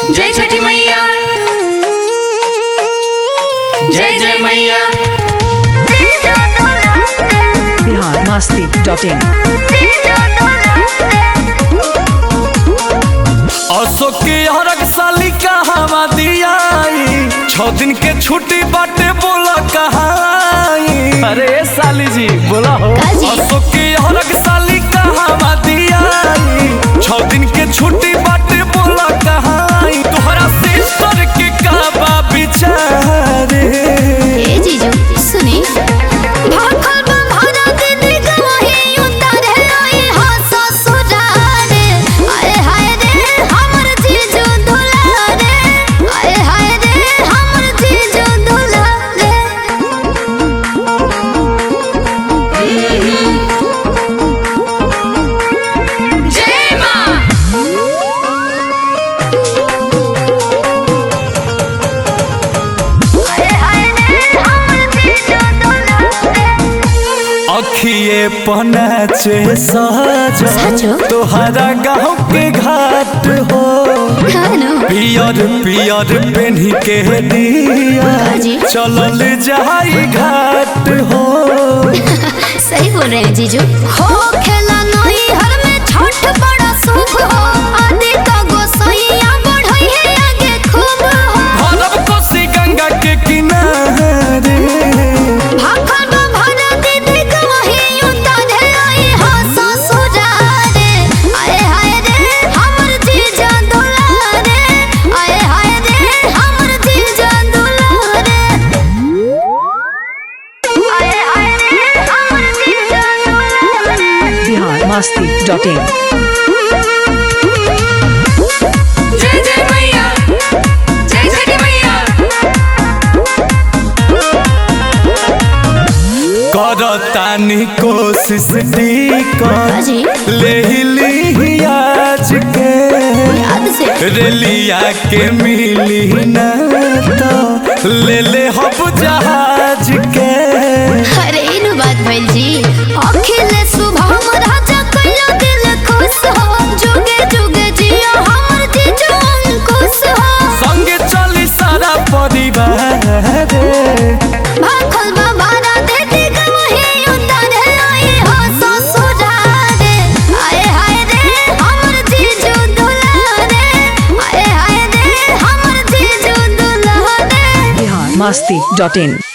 जय छठी मैया जय जय मैया बिहार मस्ती डॉट इन अशोक के हरक साली कहवा दियाई छह दिन के छुट्टी बाटे बोला कहाई अरे साली जी बोला हो काजी। अशोक के हरक साली कहवा दियाई छह दिन के छुट्टी बाटे बोला कहाई तोहरा सिस्टर के कहवा बिचारे ए जीजू सुनी भाखल बा भरा दीदी गवाही उतारे आई हा ससुरारे आए हाय रे हमर जीजू दुलारे आए हाय रे हमर जीजू दुलारे जय माँ आए हाय रे हमर जीजू दुलारे अखिए पनाचे सहज सचो? तोहरा गाँव के घाट हो खानो पियर पियर पेन्ही के दिया काजी। चलल जाई घाट हो सही बोल रहे हैं जीजू हो खेला नहीं हर में छठ बड़ा शुभ हो आदि का गोसैया बढ़ई है आगे खूब हो भरब कोसी गंगा के किनारे भाखल बा भरा दीदी गवाही उतारे आई हा ससुरारे आए हाय रे हमर जीजा दुलारे आए हाय रे हमर जीजा दुलारे आए हाय रे हमर जीजा दुलारे बिहार मस्ती डॉट इन जय जय मैया जय छठी मैया करतानी कोशिश टीका काजी। ले ली आज के याद से रेलिया के मिली न तो ले ले हब जहाज के अरे इनु बात भइल जी अखिल सुबह राजा कइला दिल खुश हो जुगे जुगे जियो हमर जीजू अंकुश हो संगे चली सारा परिवार भाखल बाबारा देती गवही उतारे आई हो ससुरारे आए हाय रे हमर जीजू दुलारे आए हाय रे हमर जीजू दुलारे बिहार मस्ती डॉट इन